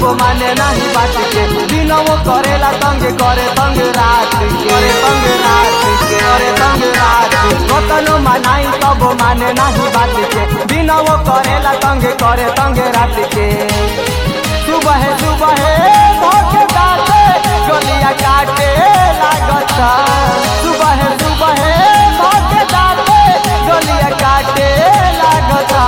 माने नहीं बात के दिनों करेला तंग करे तंग रात के करे तंग रात के करे तंग रात के कतनो मनाई तब माने नहीं बात के दिनों करेला तंग करे तंग रात के सुबह सुबह धोखे दाते गलिया काटे लागता सुबह सुबह धोखे दाते गलिया काटे लागता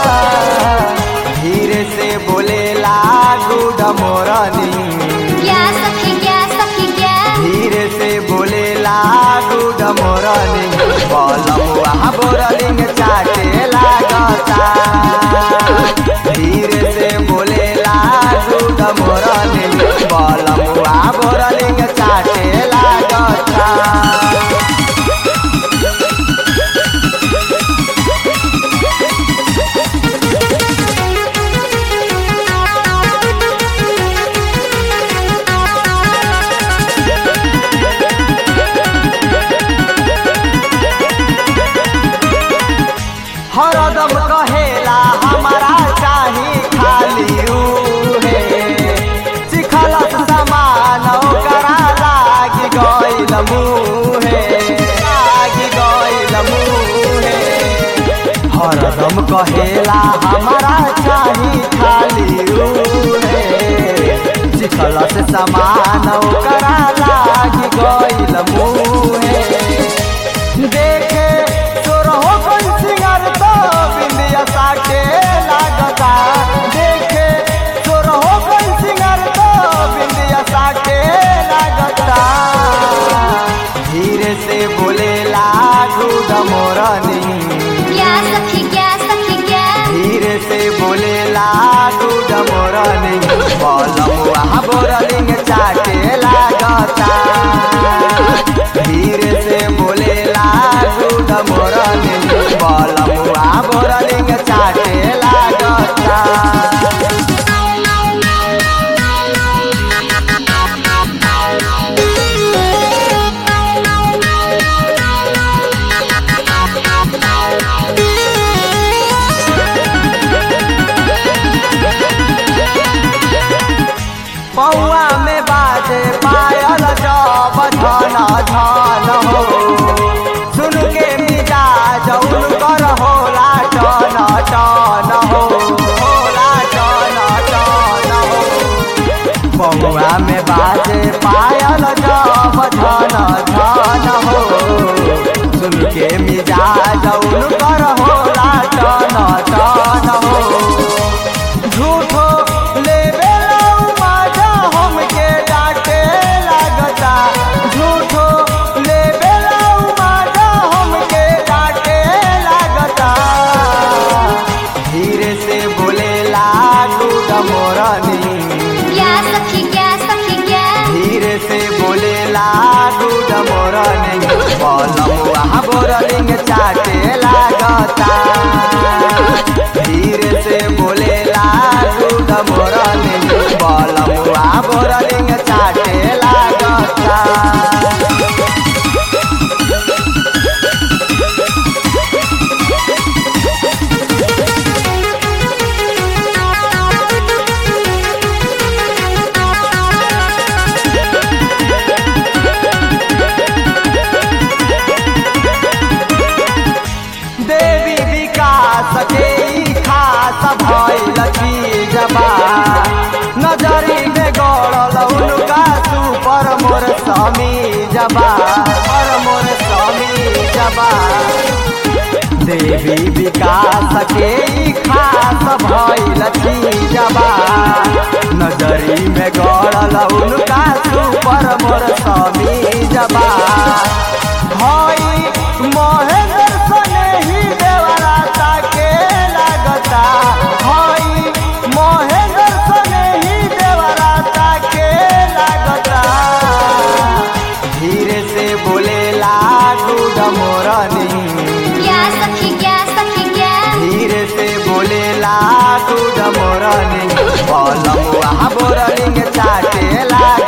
धीरे से बोले लागू डमोरनी क्या सखी क्या सखी क्या धीरे से बोले लागू डमोरनी बलमुआ बोरलिंग चाटे लागता धीरे से बोले लागू डमोरनी बलमुआ बोरलिंग चाटे लागता हरदम कहेला हमारा चाही खाली उहे चिखलस समान ओकरा लागी गइल मुहे लागी गइल मुहे हरदम कहेला हमारा चाही खाली उहे चिखलस समान ओकरा लागी गइल मुहे देखे तोरहो कोई सिंगर तो बिंदिया साके लागता देखे तोरहो कोई सिंगर तो बिंदिया साके लागता धीरे से बोले लागू डमोरनी क्या सखी क्या सखी क्या धीरे से बोले लागू डमोरनी बलमुआ बोरलिंग चाटे लागता धीरे से बोले लागू डमोरनी बलमुआ बोरलिंग चाटे लागता पौआ में बाजे पायल जब धन धन हो सुन के मिजाज उनकर होला टन टन हो होला टन टन हो पौआ में बाजे पायल जब धन धन हो सुन के मिजाज उनकर होला टन टन हो झूठो लेवे लाऊ माजा हमके डांटे लागता झूठो लेवे लाऊ माजा हमके डांटे लागता धीरे से बोले लागू डमोरनी क्या सखी क्या सखी क्या धीरे से बोले लागू डमोरनी बलमुआ बोरलिंग चाटे लागता धीरे से बोले लागू डमोरनी बलमुआ बोरलिंग चाटे लागता देवी विकास के ई खास भइल चीजबा नजरी में गड़ल उनका सुपर मोर समी जबा पर मोर समी जबा देवी विकास के ई खास भइल चीजबा नजरी में गड़ल उनका सुपर मोर समी जबा हई महेंद्र सने ही देवराता के लागता हई महेंद्र सने ही देवराता के लागता धीरे से बोले लागू डमोरनी क्या सखी क्या सखी क्या धीरे से बोले लागू डमोरनी बलमुआ बोरलिंग चाटे लाग